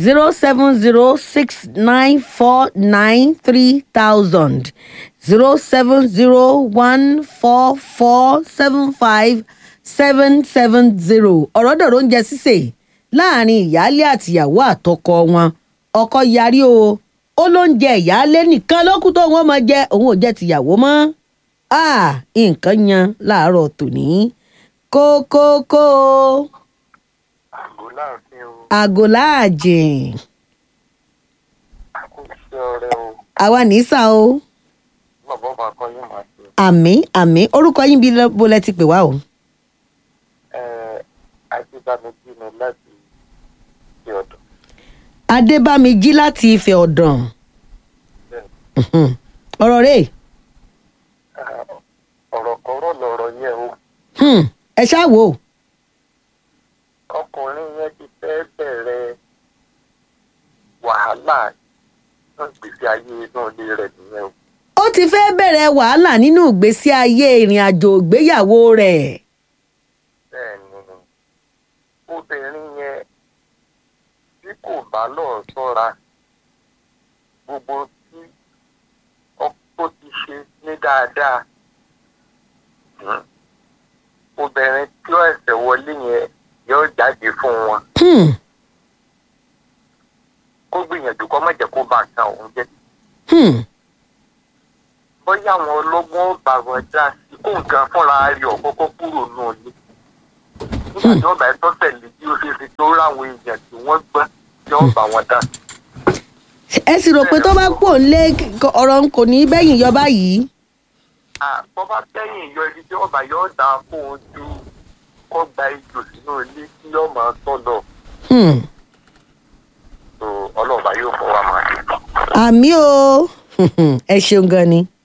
zero seven zero six nine four nine three thousand zero seven zero one four four seven five seven seven zero ọ̀rọ̀ dọ̀rọ̀ oúnjẹ sísè láàrin ìyáálé àtìyàwó àtọkọ wọn ọkọ yarí o ó ló ń jẹ ìyáálé nìkan lókù tó wọn máa jẹ òun ò jẹ tìyàwó mọ́ ah nǹkan yan láàárọ̀ tòní kókókó àgọ́ láàfin o àgò láàjìn àkóso ọrẹ o àwa nìísà o bàbá ọba kan yóò máa ṣe àmì àmì orúkọ yín bí bó lẹ ti pè wá o. ẹ àtibámijí ni láti ṣe ọdọ adébámijí láti ìfẹ́ ọ̀dàn Mhm. ọ̀rọ̀ rẹ̀ ọ̀rọ̀ kọ́rọ̀ lọ̀rọ̀ yẹn o Hmm, ẹ ṣáà wò ó. ọkùnrin yẹn ti fẹ́ bẹ̀rẹ̀ wàhálà náà gbèsè ayé náà lé rẹ̀ nìyẹn o ó ti fẹ́ bẹ̀rẹ̀ wàhálà nínú ìgbésí ayé ìrìn àjò ìgbéyàwó rẹ̀. bẹ́ẹ̀ ni obìnrin yẹn tí kò bá lọ sọ́ra gbogbo tí ọkọ ti ṣe ní dáadáa hmm, obìnrin tí ó ẹsẹ̀ wọlé yẹn yóò jáde fún wọn Hmm, kó gbìyànjú kó má jẹ́ kó bá kan òun jẹ́ hmm, bóyá àwọn ọlọ́gbọ́n ó bá wọn dá sí kó nǹkan fúnra rí ọ̀kọ́kọ́ kúrò náà ní. nígbà tí ọba ẹ̀tọ́ tẹ̀lé bí ó ṣe ṣe tó ráwọn èèyàn tí wọ́n gbọ́n tí wọ́n bá wọn dá. ẹ sì rò pé tó bá pò ń lé ọ̀rọ̀ kò ní bẹ́yìn yọ báyìí. àpọ̀ bá tẹ̀yìn yọ ibi tí ọba yóò dá fún un ju kọ́ gba ijò sínú ilé tí yóò máa tọ́ lọ. Hmm, tó ọlọ́ọ̀bá yóò fọwọ́ máa ṣe. àmì o ẹ ṣeun gan ni.